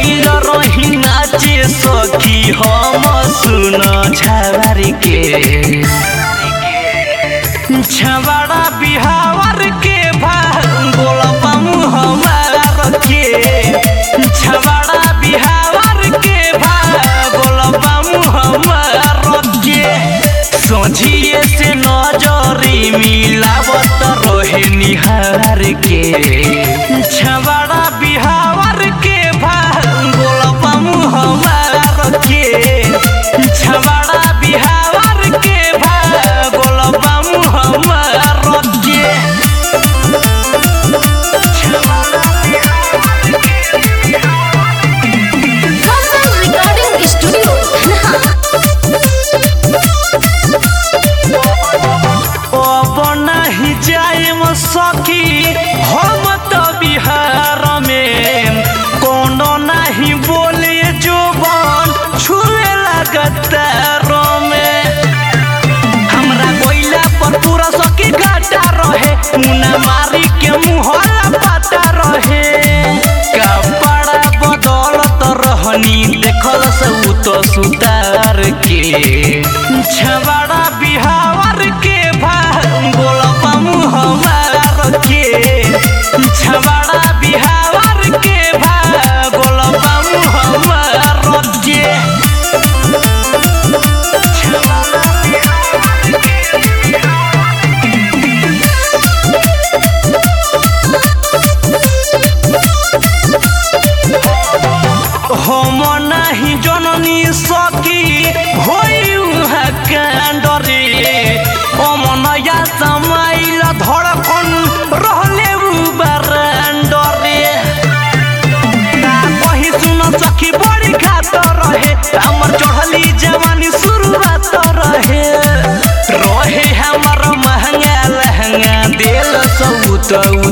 गइल रही नाचे सखी हम सुन छावर के छबड़ा बिहावर के भांगोल पामु हमार के छबड़ा बिहावर के भांगोल पामु हमार के सोझिए से नजरी मिलावत रहे निहार के छबड़ा बिहावर के भांगोल पामु हमार के छबड़ा बिहावर के भांगोल पामु हमार के Hassan Recording Studio, Dhanha. अब नाही जाएम सखी हम तो बिहार में कोनो नहीं बोले जो बन छुए लगतार में हमरा कोइला पर पूरा सखी घाटा रहे मुना मारी के मुहला पाता रहे कपड़ा बदलत रहनी देखल से उ तो सुतार के छबड़ा बिहावर के भांगोल पामु हमार के छबड़ा बिहावर के भांगोल पामु हमार के हम नाही जननी सकी होई उहाँ कांडरे अमनया समाइल धड़कन रहले उ बारांडरे का कही सुन सखी बड़ी खात रहे हमर चढ़ली जवानी शुरुआत रहे रहे हमर महंगा लहंगा दिल सब तो